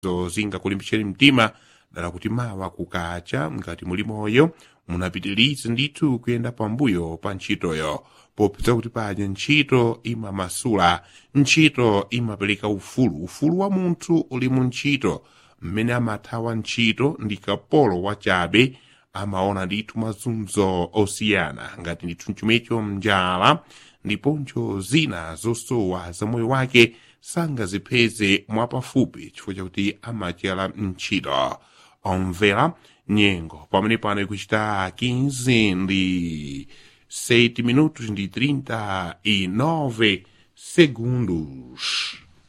zo zingakulimbitseni mtima dala kuti mawa kukacha ngati muli moyo munapitirize ndithu kuyenda pambuyo pa ntchitoyo popeza kuti paja ntchito imamasula ntchito imapereka ufulu ufulu wa munthu uli mu ntchito mmene amathawa ntchito ndi kapolo wachabe amaona ndithu mazunzo osiyana ngati ndithu mchumecho mnjala ndiponso zina zosowa za moyo wake sangazipeze mwapafupi chifukwa chakuti amachera ntchito omvera nyengo pamene pano ikuchita 15 ndi 7 minutos ndi 39 segundos